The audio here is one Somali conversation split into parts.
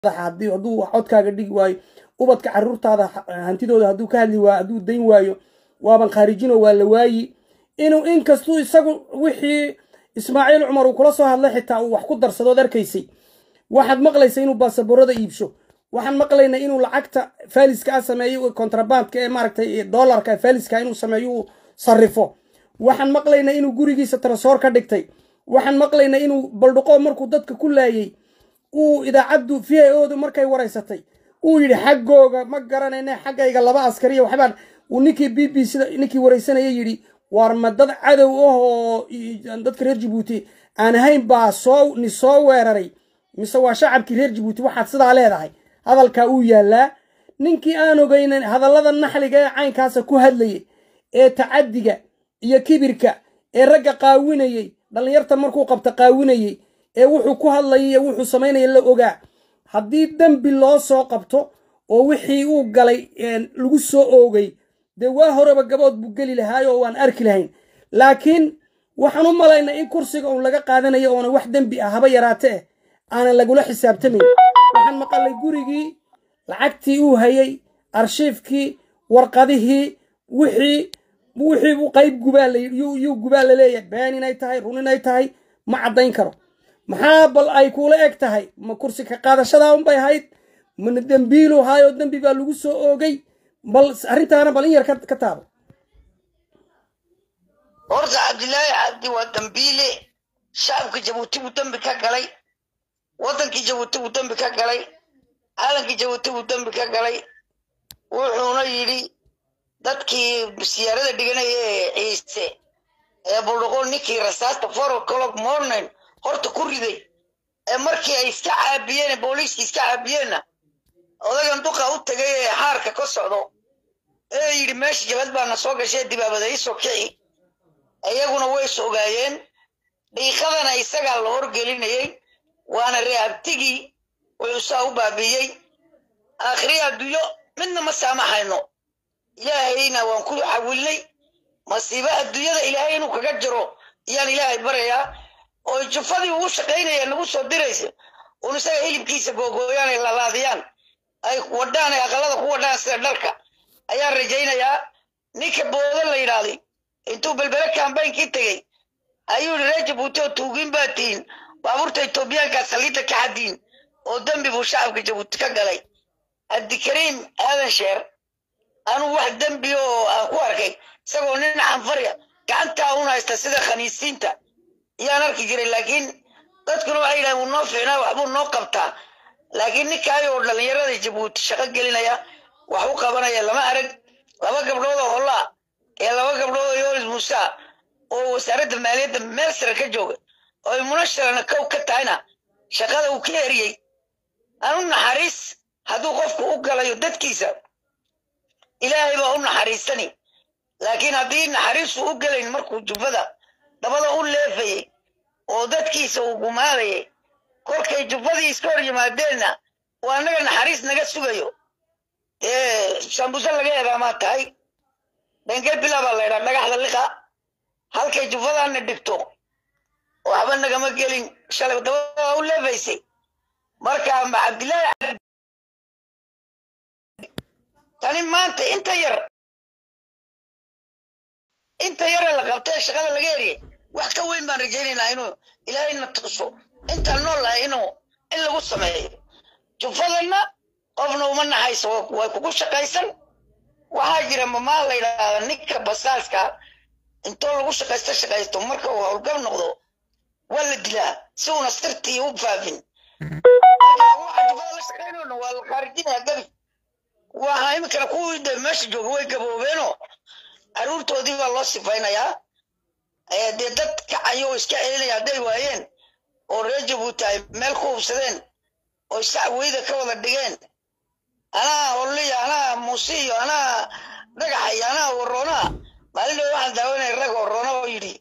haddii hadduu codkaaga dhigi waayo ubadka caruurtaada hantidooda hadduu ka hadli waayo hadduu dayn waayo waaban khaarijino waa la waayi inuu inkastuu isagu wixii ismaaciil cumar uu kula soo hadlay xitaa uu wax ku darsadood arkaysay waxaad maqlaysa inuu baasaboorada iibsho waxaan maqlaynaa inuu lacagta faaliska a sameeyo kontrabandka ee maaragtay dollarka faaliska inuu sameeyo uu sarrifo waxaan maqlaynaa inuu gurigiisa tarasoor ka dhigtay waxaan maqlaynaa inuu baldhuqo markuu dadka ku laayay uu idaacaddu v i odu markay waraysatay uu yidhi xaggooga ma garanayna xaggayga laba askariya waxbaan uu ninkii b b sida ninkii waraysanaya yidhi waar ma dad cadow ah oo dadka reer jabuuti aan ahayn baa soo ni soo weeraray mise waa shacabkii reer jabuuti waxaad sidaa leedahay hadalkaa uu yaallaa ninkii aan ogeynan hadallada naxliga ee caynkaasa ku hadlayay ee tacaddiga iyo kibirka ee ragga qaawinayey dhallinyarta markuu qabta qaawinayey ee wuxuu ku hadlayay iyo wuxuu samaynaya la ogaa haddii dembi loo soo qabto oo wixii uu galay lagu soo oogay dee waa horeba gabood buu geli lahaayo oo waan arki lahayn laakiin waxaan u malaynaa in kursiga uun laga qaadanayo oona wax dembi ah haba yaraate eh aanan lagula xisaabtamayn waxaan maqalay gurigii lacagtii uu hayay arshiifkii warqadihii wixii wixii u qayb gubaayuu gubaa la leeyahay been inay tahay run inay tahay ma caddayn karo maxaa bal ay kuula eg tahay ma kursi ka qaadashadaa unbay ahayd mana dembiilu haayoo dembi baa lagu soo oogay bal arrintaana bal in yar ka taabo horta cabdilaahi cabdi waa dambiile shacabka jabuuti buu dembi ka galay waddankii jabuuti buu dembi ka galay calankii jabuuti buu dembi ka galay wuxuuna yidhi dadkii siyaarada dhiganaya ee ciise ee buldhuqo ninkii rasaasta four o'clock morning horta ku riday ee markii ay iska caabiyeen booliiskii iska caabiyeenna odagan duqa u tagay ee xaarka ka socdo ee yidhi meesha jabad baana soo gashay dibaabada iisoo kici iyaguna way is ogaayeen dhiiqadana isagaa la horgelinayey waana reeabtigii wuxuu saa u baabiiyey aakhiri adduunyo midna ma saamaxayno ilaahayna waan ku xawilnay masiibo adduunyada ilaahay inuu kaga jiro ayaan ilaahay barayaa oo jufadii ugu shaqaynaya nagu soo diraysa un isaga hilibkiisa googooyaan ay lalaadiyaan ay wadhaan ay aqalada ku wadhaan sida dharka ayaan rajaynayaa ninka boodan la yidhaahday intuu belbele kambaynkii tegey ayuu yidhi reer jabuuti oo tuugiin baa tihiin baabuurta etoobiyaankaa saliidda ka xadiin oo dembi buu shacabka jabuuti ka galay cabdikariim aadan sheer anuu wax dembi oo aan ku arkay isagoo nin canfarya gacantaa un haysta sida khaniisiinta ayaan arki jiray laakiin dadkuna waxay yidhahan wuu noo fiicnaa waxbuu noo qabtaa laakiin ninkaayoo dhallinyarada jabuuti shaqo gelinaya wax u qabanaya lama arag laba gabdhood oo hollaa ee laba gabdhood oo yoris muusa oo wasaaradda maaliyadda meel sare ka jooga oo ay munasharana kow ka tahayna shaqada uu ka eriyey anu naxariis hadduu qofku u galayo dadkiisa ilaahay baa u naxariisani laakiin haddii naxariisu u gelayn markuu jubbada dabada u leefayey oo dadkiisa uu gumaadayay kolkay jubbadii iska hor yimaadeenna waa annaga naxariis naga sugayo ee sambuse laga eedaamaa tahay dhengel bilaa baa laydhaa dhagaxda liqa halkay jubbadaana dhigto waxba nagama gelin shalay dabada u leefaysay marka ma cabdillaahi tani maanta inta yar inta yare la qabtee shaqada laga eriyay wax ka weyn baan rajaynaynaa inuu ilaahayna tuso intaan nool lahay inuu in lagu sameeyo jufadanna qofna uma naxayso way kugu shaqaysan waxaa jira mamaa la yidhaahda ninka basaaska intoo lagu shaqaysto shaqaysto marka uu howlgab noqdo waa la dilaa si uuna sirtii u faafin waxa jufada la shaqaynayna waa la khaarijinaya gabi waxa iminkana kuwii de meesha jooga way gaboobeenoo caruurtoodii baa loo sifaynayaa dee dad kacayo oo iska celinaya hadday waayeen oo reer jabuuti ay meel ku hubsadeen oo sacweyda ka wada dhigeen anaa holliya anaa muusiyo anaa dhagaxay anaa waroonaha maalin waxaan daawanaya rag waroona oo yidhi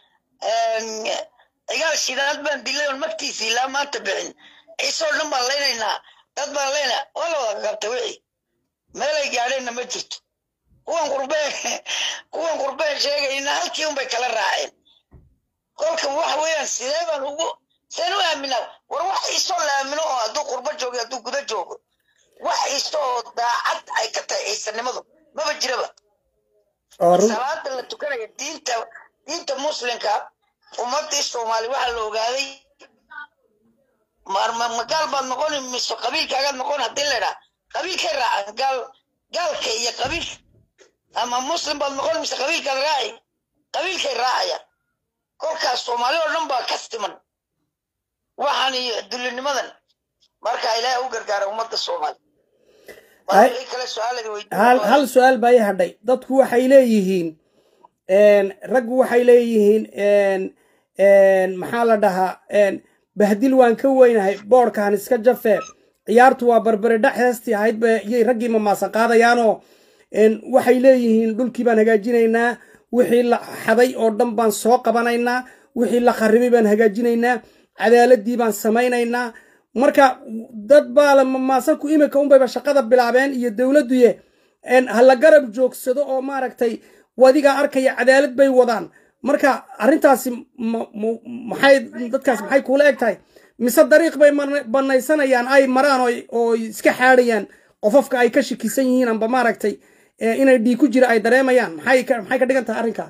cigaal shidaad baan dilay oon magtiisii ilaa maanta bixin ciisoo dhan baan laynaynaa dad baan laynaa waa la wada qabta wixii meelay gaadheenna ma jirto kuwan qurbeen kuwan qurbeen sheegayna halkii unbay kala raaceen kolka waxa weeyaan sidee baan ugu seen u aaminaa war wax iisoo laamino oo hadduu qurbo joogo hadduu guda joogo wax iiso oo daacad ay ka tahay ciisanimadu maba jiraba oo run salaada la tukanaya diinta diinta muslimka ummadii soomaali waxaa la ogaaday ma- ma- ma gaal baad noqoni mise qabiilkaagaad noqon haddii la idhaa qabiilkay raacaan gaal gaalka iyo qabiil ama muslim baad noqon mise qabiilkaad raaci qabiilkay raacayaan kolkaas soomaali oo dhan baa ka siman waxaan iyo dullinimadan marka ilaahay u gargaara ummadda soomaali Ay- wixii kale su-aalada hal weydiin hal su-aal baa ii hadhay dadku waxay leeyihiin een, raggu waxay leeyihiin een, een, maxaa la dhahaa een, bahdil waan ka weynahay boodhkaan iska jafe ciyaartu waa barbare dhex heestii ahayd ba yay raggii mamaasan qaadayaanoo een, waxay leeyihiin dhulkii baan hagaajinaynaa wixii la xaday oo dhan baan soo qabanaynaa wixii la kharibay baan hagaajinaynaa cadaaladii baan samaynaynaa marka dad baa la mamaasanku imika unbayba shaqada bilaabeen iyo dowladduye een, ha la garab joogsado oo maaragtay wadigaa arkaya cadaalad bay wadaan marka arrintaasi ma- ma- maxay dadkaas maxay kuula eg tahay mise dariiq bay mana- banaysanayaan ay maraan oo oo iska xaadhayaan qofofka ay ka shikisan yihiin amba maaragtay eh, inay dhiig ku jira ay dareemayaan maxay ka maxay ka dhigan tahay arrinkaa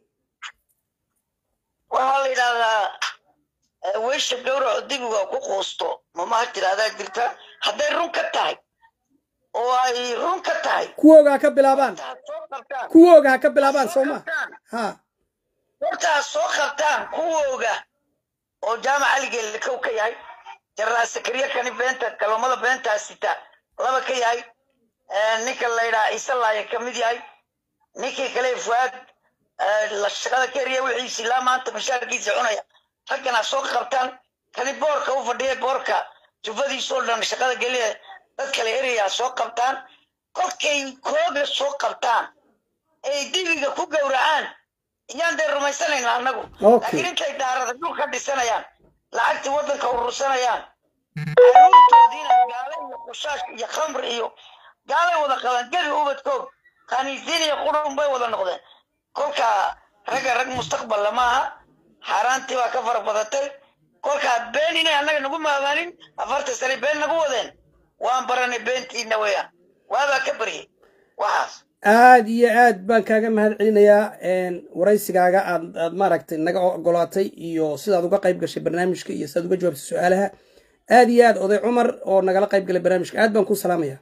waxaa la yidhahdaa eh, weysha gawraco dibiga ku quusto mamaha tirahdaa jirta hadday run ka tahay oo ay run ka tahay kuwooga ha ka bilaabaan horta ha soo qabtaan kuwooga ha ka bilaabaan soo soo ma qabtaan ha horta ha soo qabtaan kuwooga oo jaamac aligeelle kow ka yahay jarraa sakariya kani beenta kalomada beentaa sita laba ka yahay eh, ninka la yidhaha ciise laaya ka mid yahay ninkii kale fuaad eh, la shaqada ka eriya wixiisi ilaa maanta mashaarkiisa cunaya raggan ha soo qabtaan kani boorka u fadhiya boorka jufadiisoo dhan shaqada geliya dad kale eraya ha soo qabtaan kolkay kooga soo qabtaan ay dibiga ku gowracaan iyaan dee rumaysanayna annagu Okay. laakiin intay daarada dhul ka dhisanayaan lacagtii waddanka urursanayaan caruurtoodiina gaale iyo qushaash iyo khamr iyo gaalay wada qabaan gebi ubadkoog khaniisiin iyo qurun bay wada noqdeen kolka ragga rag mustaqballa maaha xaaraantii baa ka fara badatay kolkaa been inay annaga nagu maamaanin afartan sane been nagu wadeen waan baranay beentiina weeyaan waabaa ka baryay waxaas aad iyo aad baan kaaga mahad celinayaa een, waraysigaaga aad aad maaragtay naga ogolaatay iyo sidaad uga qayb gashay barnaamijka iyo sidaad uga jawaabtay su-aalaha aad iyo aad oday cumar oo nagala qayb galay barnaamijka aad baan ku salaamaya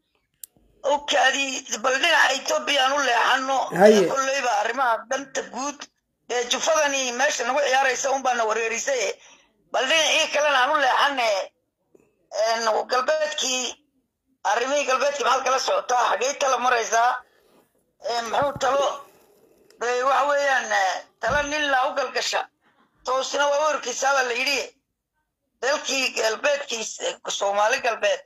okaadi bal dhinaca etoobiya aan u leexano Haye. kolleyba arrimaha danta guud ee jufadani meesha nagu ciyaaraysa un baana wareerisay bal dhinacii kalena aan u leexane een, galbeedkii arrimihii galbeedkii maxaad kala socotaa xaggey tala maraysaa Een, muxuu talo de waxa weeyaan eh, tala nin la u galgasha toosina waa warkiisaabaa la yidhi dalkii galbeedkii eh, soomaali galbeed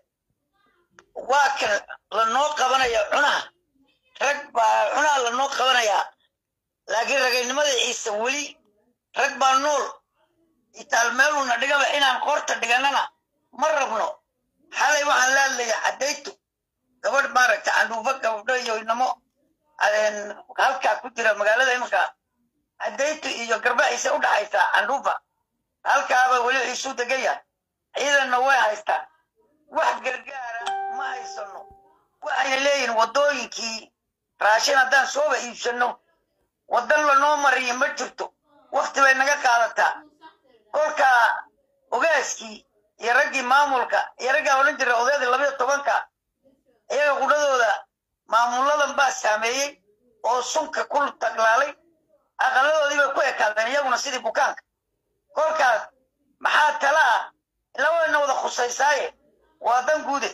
waa kan lanoo qabanaya cunaha rag baa cunaha lanoo qabanayaa laakiin ragaynimada ciise weli rag baa nool itaal meeluna dhigaba inaan qoorta dhiganana ma rabno xalay waxaan la hadlaya caddaytu gabadh maaragta candhuufo gabdho iyo inamo een, halkaa ku jira magaalada iminka caddaytu iyo garbaxiisa u dhaxaysa candhuufa halkaaba weli isu degan yahay ciidanna way haystaan wax gargaara ma haysano waxayna leeyihin waddooyinkii raashin haddaan sooba iibsano waddan lanoo mariyo ma jirto wakti bay naga qaadataa kolka ogaaskii iyo raggii maamulka iyo raggaa odhan jira odaydii labayo tobanka iyaga qudhadooda maamuladan baa saameeyey oo sunka ku taglaalay aqaladoodii bay ku ekaadeen iyaguna sidii bukaanka kolkaas maxaa tala ah labadana wada khusaysaaye waa dan guude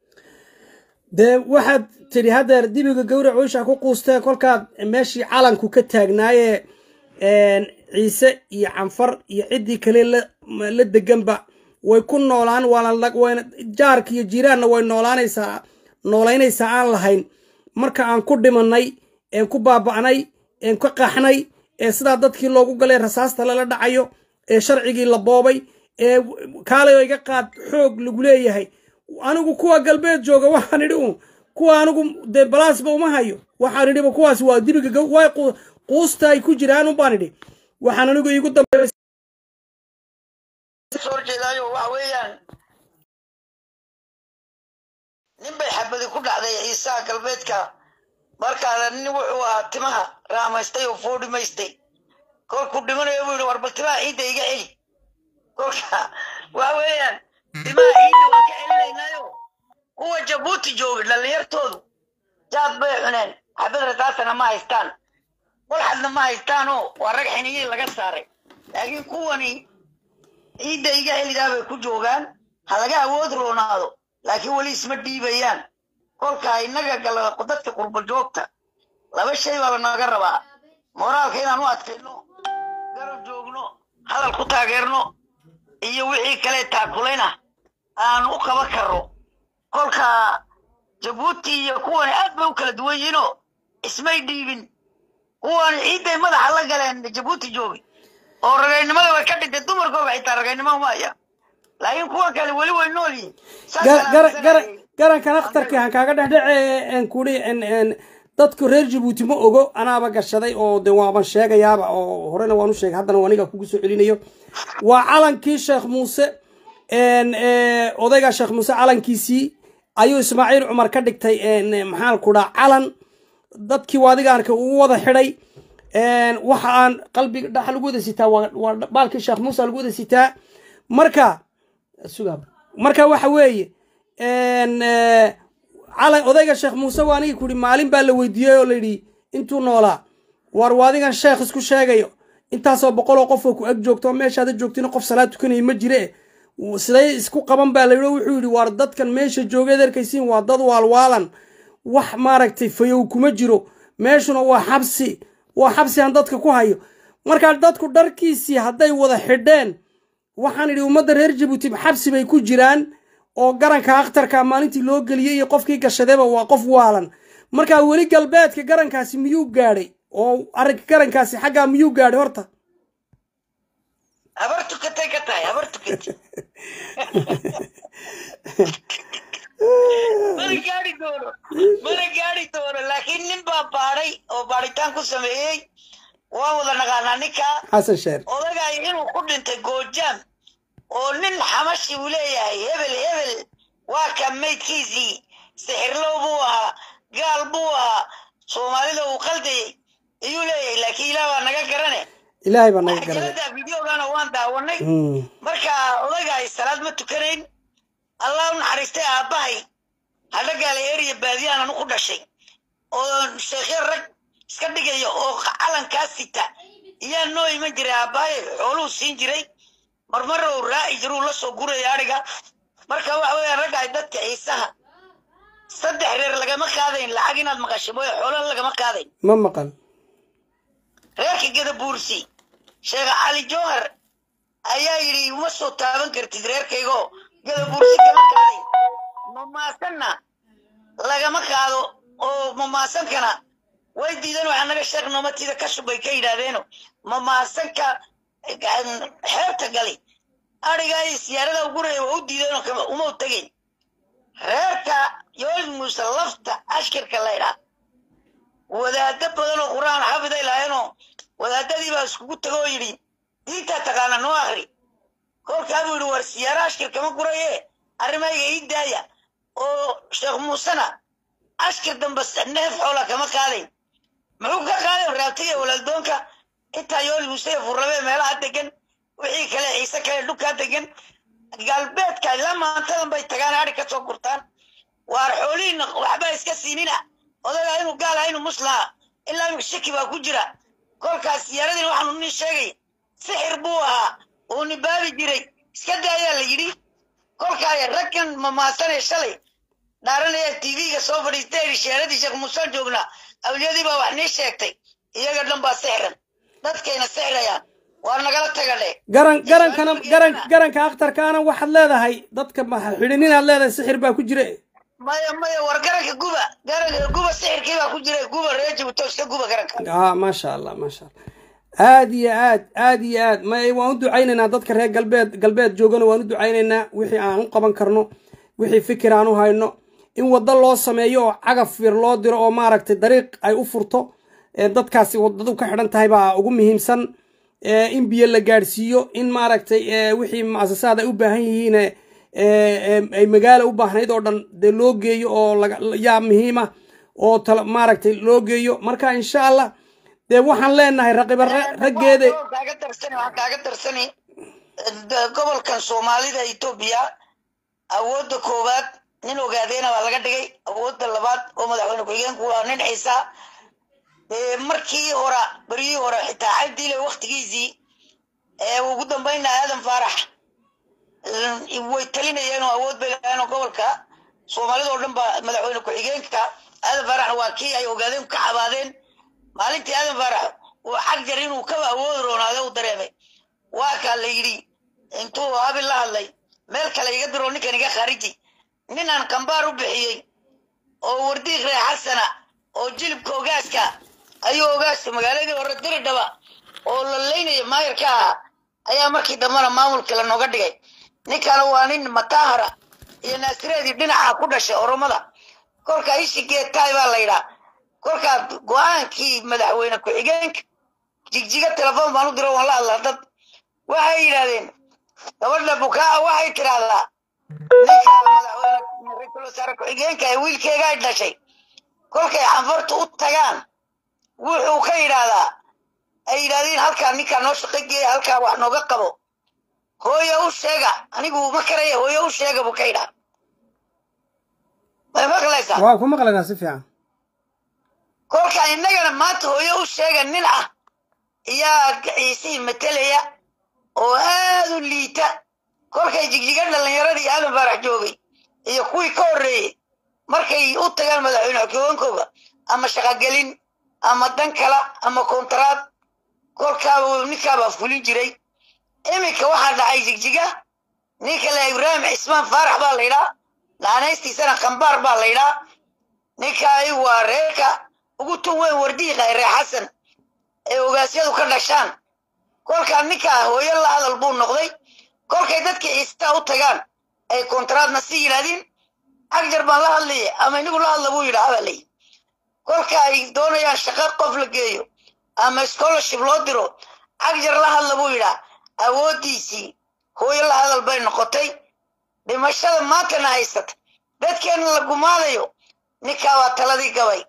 dee waxaad tidhi haddeer dibiga gawrac weysha ku quustee kolkaad meeshii calanku ka taagnaaye een, ciise iyo canfar iyo ciddii kale la la deganba way ku noolaan waana la- wayna jaarka iyo jiiraanna way noolaanaysaa noolaynaysaa aan lahayn marka aan ku dhimanay een ku baaba'nay een ka qaxnay ee sidaa dadkii loogu galay rasaasta lala dhacayo ee sharcigii la boobay ee kaalay oo iga qaad xoog lagu leeyahay anigu kuwa galbeed jooga waxaan idhi un kuwa anigu dee balaasba uma hayo waxaan idhiba kuwaas waa dibiga gaw- way qu- quusta ay ku jiraan un baan idhi waxaan anigu iigu dambeeyay soo horjeedaayo waxa weeyaan nin bay xabadi ku dhacday ciisaha galbeedka markaana nin wuxuu ahaa timaha raamaystay oo foodhimaystay kolkuu dhimanayo buu yidhi warbal timaha ciidda iga celi kolka waxa weeyaan timaha ciidda waan ka celinaynaayo kuwa jabuuti joogay dhallinyartoodu jaad bay cuneen xabad rasaasana ma haystaan walxadna ma haystaanoo waa rag xiniyii laga saaray laakiin kuwani ciidda iga celidaa bay ku joogaan ha laga awood roonaado laakiin weli isma dhiibayaan kolka innaga gala dadka qurba joogta laba shay baaba naga rabaa moraalka inaan u adkayno garab joogno hadal ku taageerno iyo wixii kale taakulayna aan u qaba karno kolka jabuuti iyo kuwani aad bay u kala duwan yihiinoo ismay dhiibin kuwani ciidday madaxa la galeen jabuuti joogi oo ragaynimada way ka dhintay dumarkooga xitaa ragaynimo uma haya laakiin kuwa kale weli way nool yihiin garankan akhtarkii han kaaga dhexdhece kuri dadku reer jabuuti ma ogo anaaba gashaday oo de waaban sheegayaaba oo horena waan u sheegay haddana aniga kugu soo celinayo waa calankii sheekh muuse odayga sheekh muuse calankiisii ayuu ismaaciil cumar ka dhigtay maxaan ku dhaa calan dadkii waadigaanka ugu wada xidhay waxa aan qalbiga dhaxa lagu wada sitaa waa baalkii sheekh muuse lagu wada sitaa marka sugaab marka waxa weeye calan odayga sheekh muuse waa anigi kuhi maalin baa la weydiiyey oo layidhi intuu noolaa war waadigan sheekh isku sheegayo intaasoo boqoloo qofoo ku ag joogto meeshaada joogtina qof salaad tukanaya ma jire siday isku qaban baa layidhi wuxuu yidhi waar dadkan meesha joogeed arkaysiin waa dad waalwaalan wax maaragtay fayow kuma jiro meeshuna waa xabsi waa xabsi aan dadka ku hayo markaa dadku dharkiisii hadday wada xidheen waxaan idhi ummadda reer jabuuti xabsi bay ku jiraan oo garanka akhtarka maalintii loo geliyey iyo qofkii gashadayba waa qof waalan markaa weli galbeedka garankaasi miyuu gaadhay oo arrinka garankaasi xaggaa miyuu gaadhay horta habar tukatay ka tahay habar tukatay mana gaari doono mana gaari doono laakiin nin baa baadhay oo baadhitaan ku sameeyey waan wada naqaanaa ninkaa xasan sheer odagay inuu ku dhintay goojaam oo nin xamashi uu leeyahay hebel hebel waa ka maydkiisii sixirlow buu ahaa gaal buu ahaa soomaalida uu qaldayey ayuu leeyahay laakiin ilaah baa naga garane ilaahay baa naga garanay xajalada videogana waan daawanay marka odagaay salaad ma tukanayn allah u naxariistay aabbahay hadhagaala eriya baadiyaan anu ku dhashay oo sheekhya rag iska dhigaya oo calankaa sita iyaa noo iman jiray aabbahay xooluhu siin jiray marmar uu raaci jiruu la soo guraya adhiga marka waxa weeyaan ragga ay dadka ciisaha saddex reer lagama qaadayn lacag inaad maqashay mooye xoolaha lagama qaadayn ma maqan reerka gadabuursi sheekh cali jowhar ayaa yidhi uma soo taaban kartid reerkaygoo gadabuursi kama qaadayn mamaasanna lagama qaado oo mamaasankana way diideen waxaa naga sheekh noomatida ka shubay ka yidhaahdeeno mamaasanka xeebta gali adhigaa iyo siyaarada uguraya waa u diideenoo kama uma u tegayn reerka yool muuse lafta ashkirka laydhaa wadaado badan oo qur-aan xafiday lahaynoo wadaadadii baa iskugu tago oo yidhi diintaa taqaana noo akri kolkaa buu yidhi war siyaara ashkir kama guraye arrimayga ii daaya oo sheekh muusena ashkir dambe neef xoola kama qaadayn muxuu ka qaadayn raabtiga walaaldoonka intaa yool muuse iyo furrabe meelaha degan wixii kale ciise kale dhulkaa degan galbeedka ilaa maantadan bay tagaan adhi ka soo gurtaan waar xoolihiina waxba iska siinina odagaa inuu gaalaha inuu muslaha ilaa imika shaki baa ku jira kolkaas siyaaradina waxaanu nin sheegay sixir buu ahaa uu nibaabi jiray iska daayaa la yidhi kolkaa raggan mamaasanee shalay dhaaranaya tv-ga soo fadhiistay shiyaaradii sheekh muusaan joognaa awliyadii baa wax nii sheegtay iyaga dhan baa sixran dadkayna sixrayaan waa nagala tagadhe garan garankana garan garanka akhtarkaana waxaad leedahay dadka xidhin inaad leedahay sixir baa ku jira maya maya war garanka guba garanka guba sixirkii baa ku jira guba reer jabuuto iska guba garanka ah maasha allah maasha allah aad iyo aad aad iyo aad ma waan u ducaynaynaa dadka reer galbeed galbeed joogana waan u ducaynaynaa wixii aan u qaban karno wixii fikir aan u hayno in waddo loo sameeyo oo cagaf yar loo diro oo maaragtay dariiq ay u furto dadkaasi waddadu ka xidhan tahay baa ugu muhiimsan in biyo la gaadhsiiyo in maaragtay wixii muasasaad ay u baahan yihiin ay magaala u baahnayd oo dhan dee loo geeyo oo yaa muhiima oo maaragtay loo geeyo marka insha allah dee waxaan leenahay raqiba raggeeda kaaga darsani gobolkan soomaalida etoobiya awoodda koowaad nin ogaadeena baa laga dhigay awoodda labaad oo madaxweyne ku-xigeenku waa nin xiisaa markii hore beryihii hore xitaa cabdiile waktigiisii ugu dambayna aadan faarax way talinayeen oo awood bay lahayen oo gobolka soomaalida oo dhan baa madaxweyne ku-xigeenka aadan faaraxna waa kii ay ogaadeen ka cabaadeen maalintii aadan faarax uu xagjar inuu kaba awoodi roonaade u dareemay waa kaa la yidhi intuu habil la hadlay meel kale iga diro ninkan iga khariji nin aan kambaar u bixiyey oo wardiiq ree xasana oo jilibka ogaaska ayuu ogaaska magaaladii hore diridhaba oo la laynaya maayarka ahaa ayaa markii dambena maamulkii la nooga dhigay ninkana waa nin matahara iyo naasireedii dhinaca ku dhashay oromada kolkaa ishi geetaay baa la yidhaa kolkaa go-aankii madaxweyne ku-xigeenka jigjiga telefoon baan u diro waan la hadlaa dad waxay yidhahdeen gabadha bukaaca waxay tidhaahdaa ninka madaxweyne ra-iisul wasaare ku-xigeenka ee wiilkeega ay dhashay kolkay canfartu u tagaan wuxuu ka yidhaahdaa ay yidhahdeen halkaa ninkaa noo shaqo geeya halkaa wax nooga qabo hooyo u sheega anigu ma karaya hooyo u sheega buu ka yidhaha may maqlaysaa waa ku maqlaynaa si fiican kolka innagana maanta hooyo u sheega nin ah iyaa ciisihii matelaya oo aad u liita kolkay jigjiga dhallinyaradii aadan faarax joogay iyo kuwii ka horreeyey markay u tagaan madaxweyne xogoonkooga ama shaqogelin ama dan kala ama kontaraad kolkaaba ninkaabaa fulin jiray iminka waxaa dhacay jigjiga ninka le ibraahim cismaan faarax baa la yidhaa naanaystiisana kambaar baa la yidhaa ninkaay waa reerka ugu tun weyn wardiiqa ee reer xasan ee ogaasyadu ka dhashaan kolkaa ninkaa hooyo la hadal buu noqday kolkay dadkii ciistaa u tagaan ay kontaraadna si yidhahdiin agjar baan la hadlaya ama inigu la hadla buu yidhaha baa layi kolka ay doonayaan shaqo qof la geeyo ama scholarship loo diro agjar la hadla buu yidhaa awooddiisii hooyo la hadal bay noqotay dhimashada maantana haysata dadkeenna la gumaadayo ninkaa waa taladii gabay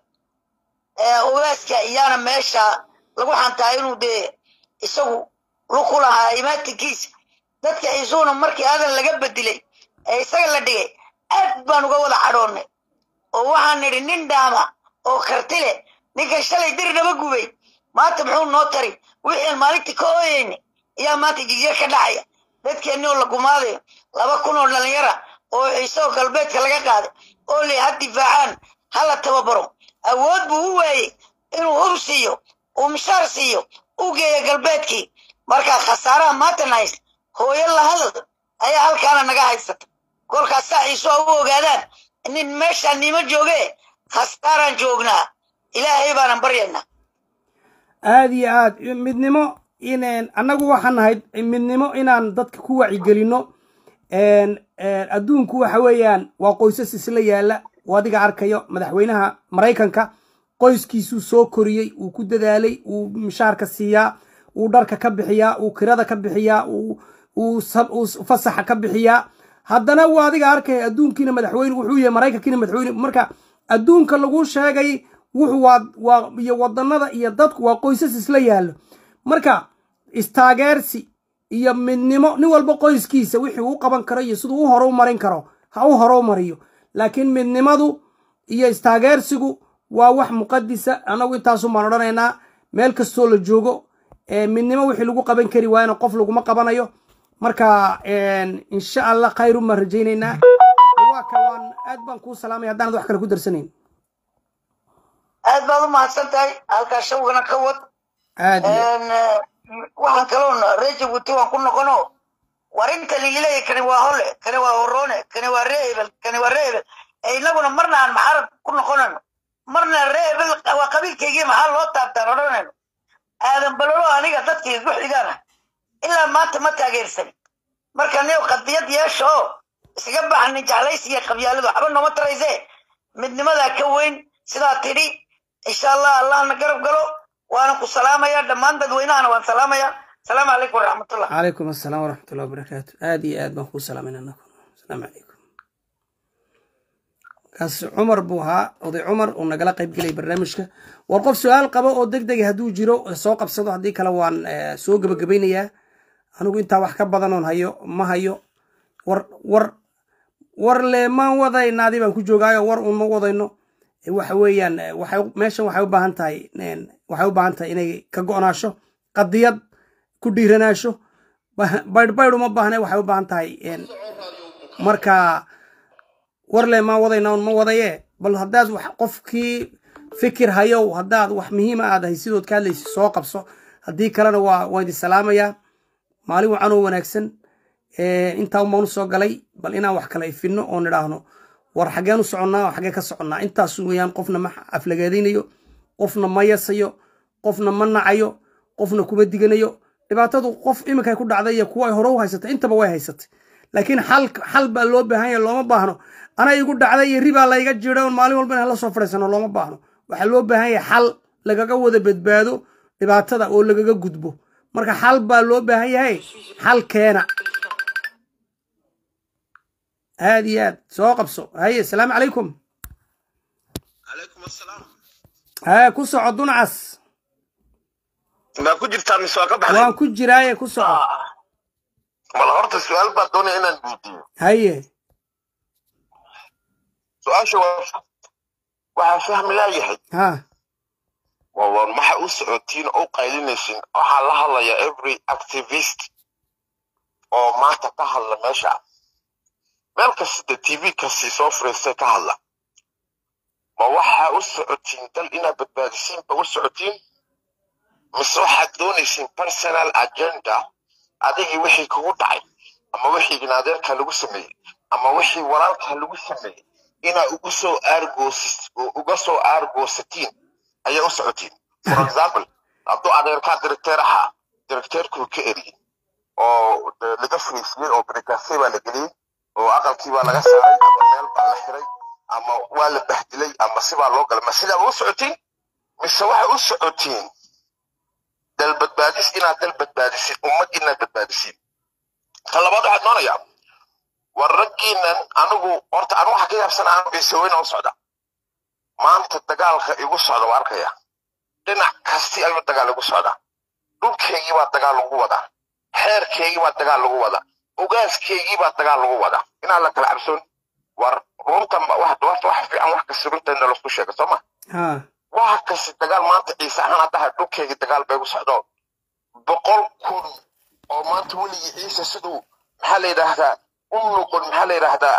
ogaaska iyaana meesha lagu xantaa inuu dee isagu luku lahaa imaatinkiisa dadka ciisuuna markii aadan laga bedilay ee isaga la dhigay aad baan uga wada cadhoonnay oo waxaan nidhi nin dhaama oo karti leh ninkan shalay diri naba gubay maanta muxuu noo tari wixian maalintii ka ooyeyna ayaa maanta jigyar ka dhacaya dadkeenni oo la gumaadayo laba kun oo dhallinyara oo ciisoo galbeedka laga qaaday oo le ha difaacaan hala tababaro awood buu u waayey inuu hub siiyo uu mishaar siiyo u geeyo galbeedkii markaa khasaaraha maantana haysta hooyo la hadal ayaa halkaana naga haysata kolkaas saa ciiso u ogaadaan nin meeshaan nima jooge khasaaraan joognaa ilaahay baanan baryaynaa aada iyo aad midnimo in annagu waxaan nahay midnimo inaan dadka ku wacigelinno adduunku waxa weeyaan waa qoysas isla yaalla oo adiga arkayo madaxweynaha maraykanka qoyskiisuu soo koriyey uu ku dadaalay uu mishaarka siiyaa uu dharka ka bixiyaa uu kirada ka bixiyaa uu fasaxa ka bixiyaa haddana waa adiga arkaya adduunkiina madaxweyne wuxuu yahay maraykankiina madaxweyne marka adduunka lagu sheegay wuxuu waa waa iyo wadanada iyo dadku waa qoysas isla yaallo marka istaageersi iyo midnimo nin walba qoyskiisa wixii uu qaban karo iyo siduu u horu marin karo ha u horu mariyo laakiin midnimadu iyo istaageersigu waa wax muqadisa annagu intaasun baan odhanaynaa meel kastoo la joogo midnimo wixii lagu qaban kari waayana qof laguma qabanayo marka insha allah khayrun baan rajaynaynaa waa ka waan aad baan kuu salaamaya haddaanad wax kale ku darsanayn aad baad u mahadsan tahay halkaa shawgana ka wad aad waxaan kaloon reer jabuuti waan ku noqono war inta ligileeya kani waa hole kani waa horoone kani waa ree hebel kani waa ree hebel inaguna marna aan maxarab ku noqonayno marna ree hebel waa qabiilkaygii maxaa loo taabtaan odhanayno aadan balolo aniga dadkii igu xigaana ilaa maanta ma taageersan marka nin qadiyad yeesha oo iskaga baxnin jeclays iyo qabyaaladu waxba nooma tarayse midnimadaa ka weyn sidaa tidhi insha allah allahna garab galo waana ku salaamaya dhammaan dadweynahana waan salaamaya asalaamu calaykum waraxmatullah calaykum assalaam waraxmat ullahi wabarakaatu aada iyo aad baan kuu salaamayna anagu asalaamu calaykum kaas cumar buu ahaa oday cumar uu nagala qayb gelay barnaamijka war qof su-aal qabo oo deg dega hadduu jiro soo qabsado haddii kale waan soo gebagabaynayaa anigu intaa wax ka badanoon hayo ma hayo war war war le maan wadaynaadi baan ku joogaayo war uun ma wadayno waxa weeyaan waxay meeshan waxay u baahan tahay waxay u baahan tahay inay ka go'naasho qadiyad ku dhiiranaasho baydh baydh uma baahne waxay u baahan tahay marka war le maan wadayna un ma wadaye bal haddaad wax qofkii fikir hayow haddaad wax muhiima aad hay sidood ka hadlaysa soo qabso haddii kalena waa waan idin salaamayaa maalin wacan oo wanaagsan intaa umaan usoo galay bal inaan wax kala ifinno oon idhaahno war xaggeen u soconnaa oo xaggee ka soconnaa intaas weeyaan qofna ma aflagaadaynayo qofna ma yasayo qofna ma nacayo qofna kuma diganayo dhibaatadu qof iminka ku dhacday iyo kuwa ay hore u haysatay intaba way haysatay laakiin xal xal baa loo baahan yahay looma baahno ana igu dhacday iyo ribaa layga jira on maalin walba inaan la soo fadhiisano looma baahno waxaa loo baahan yahay xal lagaga wada badbaado dhibaatada oo lagaga gudbo marka xal baa loo baahan yahay xal keena aad iyo aad soo qabso haye asalaamu calaykum calaykum asalaam ha ku soco dunacas maa ku jirtaa mise waa ka baxday waan ku jiraaye ku soco bal horta su-aal baa doonaya inaan weydiiyo haye su-aasha waa waxaa fahmi laayahay ha waa war maxa u socotiin oo u qaylinaysin waxaa la hadlaya every activist oo maanta ka hadla meesha meel kasta tv kasi soo fariistay ka hadla ma waxaa u socotiin dal inaad badbaadisiin ba u socotiin mise waxaad doonaysiin personal agenda adigii wixii kugu dhacay ama wixii ginaadeerka lagu sameeyey ama wixii walaalka lagu sameeyey inaa ugu soo aargoosis uga soo aargoosatiin ayaa u socotiin for example hadduu adeerkaa directeer ahaa directeerkuu ka eriyey oo laga fariisiyey oo brikase baa la geliyey oo aqalkii baa laga saaray ama meel baa la xiray ama waa la bahdilay ama sibaa loo galay ma sidaa u socotiin mise waxay u socotiin dal badbaadis inaad dal badbaadisid ummad inaad badbaadisid ta labaad waxaad doonayaa war raggiinan anigu horta anigu waxaa ka yaabsana anu ciiseweyna u socda maanta dagaalka igu socda waa arkaya dhinac kasti ayuu dagaal igu socdaa dhulkeygii baa dagaal lagu wadaa xeerkeygii baa dagaal lagu wadaa ogaaskeygii baa dagaal lagu wadaa inaan la kala cabsoon war runtan wax wax fiican wax kasta runta in laisku sheego soo ma ha waxa kasta dagaal maanta ciise ahaan haddaha dhulkeygii dagaal bay igu socdo boqol kun oo maanta weligii ciise siduu maxaa la yidhaahdaa u noqon maxaa la yidhaahdaa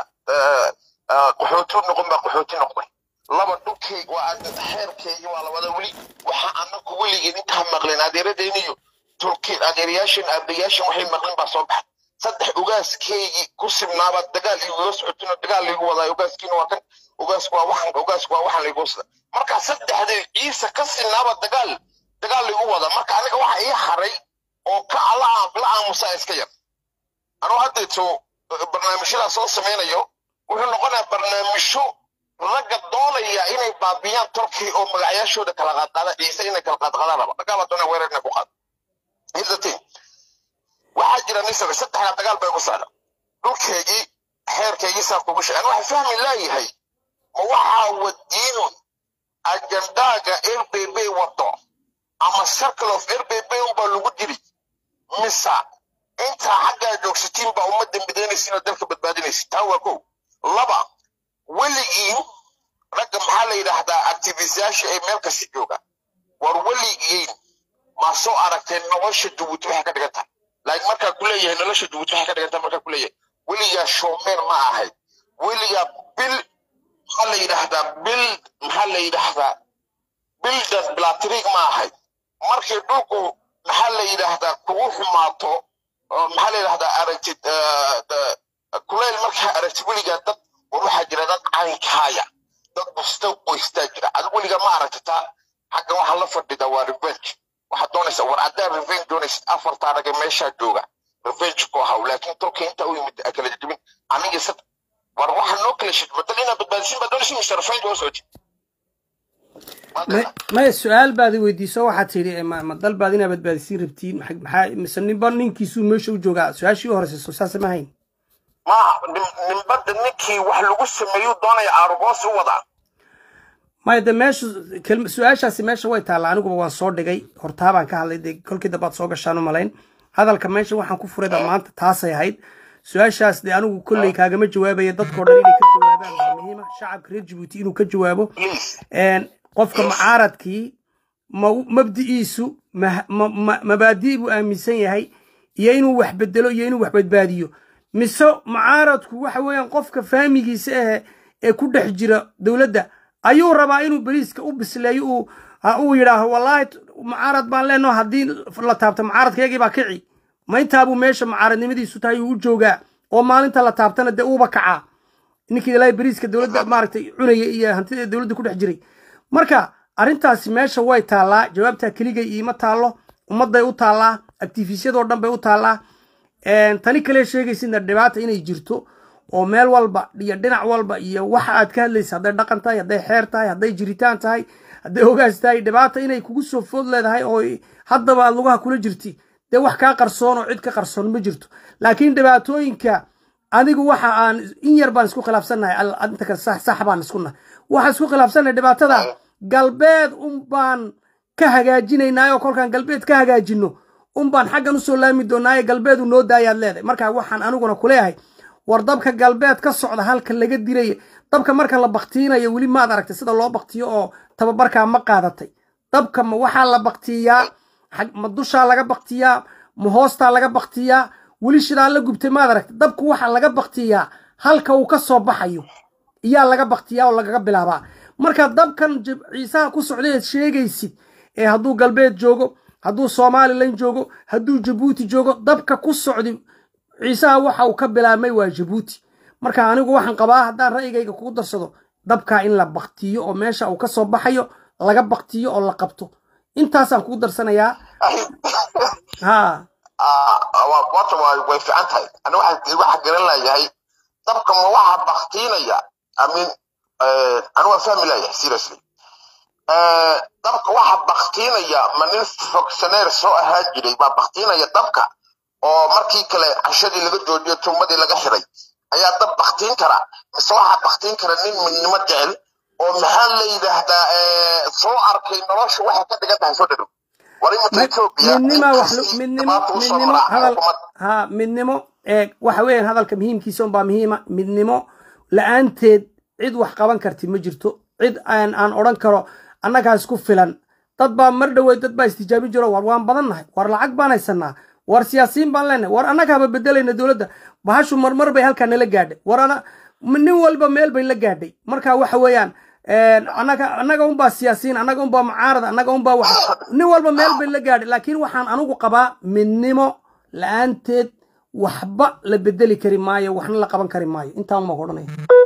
qaxooti u noqon baa qaxooti noqday laba dhulkeyg waa xeerkeygii waa labada weli waxa anagu weligeen intaa maqleen adeeradeyniyo tolkeen adeerayaashan aabayaashan waxay maqleen baa soo baxay saddex ugaaskeygii ku sibnaabaa dagaal igaga socotinoo dagaal liigu wadaa ugaaskiina waa kan ugaasku waa waxan ugaasku waa waxan liigu sida marka saddexday ciise ka sinaaba dagaal dagaal liigu wada marka aniga waxa ii haray oo ka la la aamusaa iska yar anuu haddeeto barnaamijyadaa soo samaynayo wuxuu noqonayaa barnaamijyo ragga doonaya inay baabiyaan turkey oo magacyaashooda kala qaadqaada ciise inay kala qaadqaadaan raba raggaabaa doonaya weerar inay ku qaado hirdatiin waxaa jira nisaba saddexda dagaal bay ku socda dhulkeygii xeerkeygii saa kugu sheegan waxa fahmi laayahay ma waxaa wadiinu ajandaaga r b b wado ama circle of r b b unbaa lagu diri mise intaa xaggaa joogsatiin baa ummadda midaynaysiin oo dalka badbaadinaysa taa waa kow laba weligiin ragga maxaa la yidhaahdaa activistayaasha ee meel kasta jooga war weligiin ma soo aragteen nolosha jabuuti waxay ka dhigan tahay laakiin markaa ku leeyahay nolosha jabuuti waxay ka dhigan tahay markaa ku leeyahay weligaa showmeer ma ahayd weligaa bil maxaa la yidhaahdaa bil maxaa la yidhaahdaa bildan blatrig ma ahayd markii dhulku maxaa la yidhaahdaa kugu xumaato maxaa la yidhahdaa aragtid kuleyl markaa aragtid weligaa dad war waxaa jira dad caynkaaya dad busta qoystaa jira adigu weligaa ma aragtitaa xaggan waxaa la fadhida waa revenge waxaad doonaysaa war haddaa revenge doonaysid afartaa rage meeshaa jooga revenge ku ahaw laakiin tolka intaa u yimid kala jebin aniga sad war waxaa noo kala shid badal inaad badbaadisin baa doonaysin mise revenge waa socotid Ma- maya su-aal baad i weydiiso waxaad tidhi ma ma dal baad inaa badbaadisiin rabtiin maxa- maxaa mise ninba ninkiisuu meesha u joogaa su-aashii u horeysa soo saasa ma hayn maaha nin- ninbada ninkii wax lagu sameeyuu doonaya aargoos u wadaa maya de meesha kelma- su-aashaasi meesha way taalla aniguba waan soo dhigay hortaabaan ka hadlay dee kolkii dambaad soo gashaan u malayn hadalka meesha waxaan ku furay baa maanta taasay ahayd su-aashaas dee anigu kolley kaagama jawaabaya dadkao dhan inay ka jawaabaan baa muhiima shacabka reer jabuuti inuu ka jawaabo please een, qofka mucaaradkii ma- mabdi'iisu ma- ma- ma- mabaadi' buu aaminsan yahay iyo inuu wax bedelo iyo inuu wax badbaadiyo mise mucaaradku waxa weeyaan qofka fahmigiisa ahe ee ku dhex jira dowladda ayuu rabaa inuu beriiska u bisleeyo uu ha uu yidhaaho wallaahi t- mucaarad baan leenaho haddii la taabto mucaaradkaygii baa kici ma intaabuu meesha mucaaradnimadiisu tahay uu u joogaa oo maalinta la taabtana dee uuba kacaa ninkii ilaahay beriiska dowladda maaragtay cunaya iyo hantida dowladda ku dhex jiray marka arrintaasi meesha way taallaa jawaabtaa keligay iima taallo ummadday u taallaa actifisyadoo dhan bay u taallaa Een, tani kale sheegaysidna dhibaata inay jirto oo meel walba iyo dhinac walba iyo waxa aad ka hadlaysa hadday dhaqan tahay hadday xeer tahay hadday jiritaan tahay hadday ogaas tahay dhibaata inay kugu soo food leedahay oo haddaba aad lugaha kula jirti dee wax kaa qarsoon oo cid ka qarsoon ma jirto laakiin dhibaatooyinka anigu waxa aan in yar baan isku khilaafsannahay al- inta kale sax sax baan isku nahay waxaan isku khilaafsannahay dhibaatada galbeed un baan ka hagaajinaynaa oo kolkaan galbeed ka hagaajino un baan xaggan usoo laami doonaaye galbeedu noo daayaad leedahay marka waxaan aniguna kuleeyahay war dabka galbeed ka socda halka laga dilay dabka marka la baktiinayo weli maad aragtay sida loo baktiyo oo tababarkaa ma qaadatay dabka ma waxaa la baktiyaa xag- ma dushaa laga baktiyaa ma hoostaa laga baktiyaa weli shidaa la gubtay maad aragtay dabku waxaa laga baktiyaa halka uu ka soo baxayo iyaa laga baktiyaa oo lagaga bilaabaa marka dabkan jib- ciisaha ku socday eed sheegaysid ee hadduu galbeed joogo hadduu somalilan joogo hadduu jabuuti joogo dabka ku socday ciisaha waxa uu ka bilaabmay waa jabuuti marka anigu waxaan qabaa haddaan ra'yigayga kugu darsado dabkaa in la baktiyo oo meesha uu ka soo baxayo laga baktiyo oo la qabto intaasaan kugu darsanayaa ha wata way fiican tahay ani waxaan waxaan garan layahay dabka ma waxaa baktiinaya amin ani waan fahmi layahay seriously Eh, dabka waxaa baktiinaya ma nin fogsaneer soo ahaan jiray baa baktiinaya dabka oo markii kale cashadii laga joojiyo tuumadii laga xiray ayaa dab baktiin kara mise waxaa baktiin kara nin midnimo jecel oo maxaa la yidhaahdaa eh, soo arkay nolosha waxay ka dhigan tahay soo dhadhow war imika etoobiya midnima wax inkastii midnimo dhibaata usoo midnimo maraa hadal xukuumad ha midnimo ee waxa weeyaan hadalka muhiimkiisa unbaa muhiima midnimo la-aanteed cid wax qaban karti ma jirto cid aan aan odhan karo annagaa isku filan dad baa mar dhoweyd dad baa istijaabi jiro war waan badannahay war lacag baan haysanaa war siyaasiyiin baan leenahay war annagaaba bedelayna dowladda bahashu marmar bay halkaa nala gaadhay war ana nin walba meel bay la gaadhay marka waxa weeyaan een, annaga annaga unbaa siyaasiyiin annaga unbaa mucaarada annaga unbaa wax nin walba meel bay la gaadhay laakiin waxaan anigu qabaa midnimo la-aanteed waxba la bedeli kari maayo waxna la qaban kari maayo intaan ma odhanaya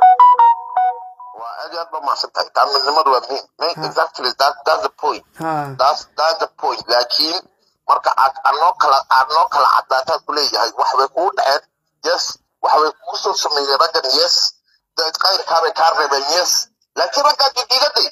waa aad iyo aad ba mahadsan tahay taa midnimadu waa muhiim Ma- exactly that, that's the point ha that's, that's the point laakiin marka aad aad noo kala aad noo kala cadaataan ku leeyahay waxbay kugu dhaceen yes waxbay kugu soo sameeyeen raggan yes dad qayrkaabay kaa reebeen yes laakiin raggaa didiigaday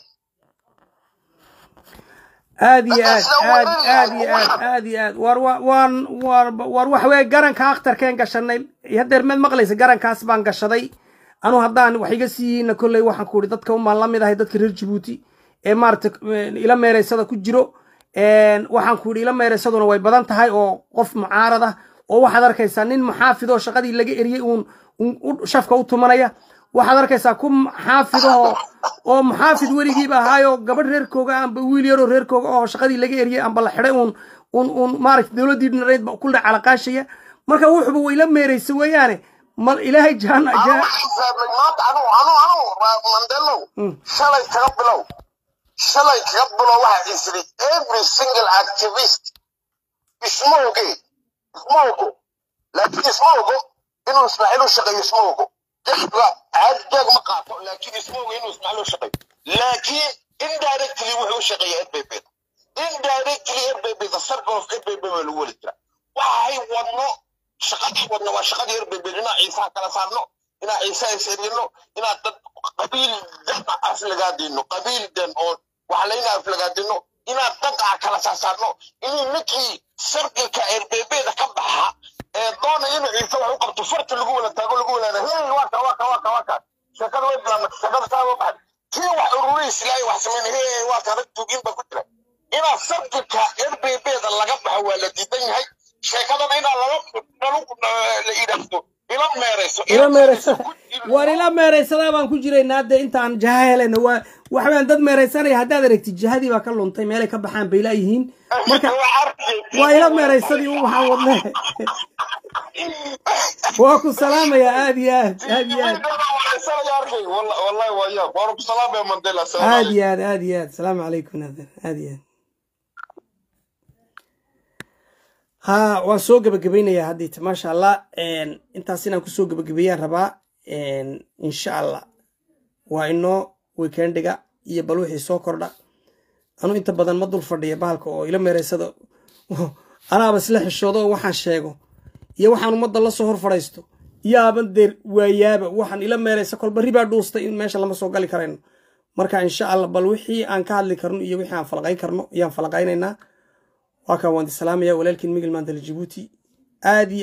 aad iyo aad Dadkaas aad waa aad iyo weyn aad aad iyo aad war wa- waan war war waxa weeye garanka akhtarkeen gashanay hadeer meed maqlaysa garankaas baan gashaday anu haddaan wax iga siiyiina kolley waxaan ku ihi dadka unbaan la mid ahay dadka reer jabuuti ee maarata ila meeraysada ku jiro Een, waxaan ku ihi ila meeraysaduna way badan tahay oo qof mucaarad ah oo waxaad arkaysaa nin muxaafid oo shaqadii laga eriyey uun uun u- shafka u tumanaya waxaad arkaysaa ku xaafid oo oo muxaafid weligiiba ahaayo gabadh reerkooga amba wiil yaroo reerkooga oo shaqadii laga eriyey amba la xidhay uun uun uun maaragta dowladdii dhinareed ba ku dhac calaqaashaya marka wuxuba wayla meeraysa weeyaane mal ilaahay jahan Aan jahan waxaan fahmay maanta anu anu anu waa mandelow Mm. shalay kaga bilow shalay kaga bilow waxaa isiri every single activist isma oge isma ogo laakiin isma ogo inuu ismaaciil u shaqeeyo isma ogo jeexba caadi jeeg ma qaato laakiin isma ogo inuu ismaaciil u shaqeeyo laakiin indirectly wuxuu u shaqeeyaa rbb indirectly rbb the circle of rbb baa lagu weli jira waxay wadno shaqadii wadno waa shaqadii rbb inaa ciisaha kala saarno inaa ciisaha is erino inaa dad qabiil dan as lagaa diino qabiil dan oo waxa layna aflagaadino inaan dad ah kala saasaarno inuu ninkii sarqilka erbebeeda ka baxa ee doonaya inuu ciise wax u qabto farta lagu wala taago lagu walaada hey waka waka waka waka sheekada way bilaabmata sheekada saa ma baxay kii wax ururiis ilaahay wax sameyn hey waa kana tugin baa ku jira inaa sarqilka erbebeeda laga baxo waa la diidan yahay sheekadana inaa lala lalu la yidhaahdo ila meerayso ila meeraysada waan ila meeraysadaa baan ku jiraynaa hadde intaan jaha helayna waa waxbaan dad meeraysanaya haddaad aragtid jihadii baa ka luntay meelay ka baxaan bay laayihiin marka waa ila meeraysadii u waxaan wadne waa ku salaamayaa aad iyo aad aad iyo aad wallahi waa yaab waana ku salaamaya mandela aad iyo aad aad iyo aad salaamu calaykum naadir aad iyo aad ha waan soo gebagabaynayaa haddiita maasha allah intaas inaan kusoo gebagabeeyaan rabaa insha allah waa inoo weekendiga iyo bal wixii soo kordha anu inta badan ma dul fadhiya bahalka oo ila meeraysada anaaba isla xishoodo oo waxaan sheego iyo waxaan ummadda la soo hor fadhaysto yaaban deer waayaaba waxaan ila meeraysa kolba ribaa dhuustay in meesha lama soo gali karayno marka insha allah bal wixii aan ka hadli karno iyo wixii aan falaqayn karno ayaan falaqaynaynaa waa kaan waan salaamaya walaalkiin migil maantale jibuuti aad iyo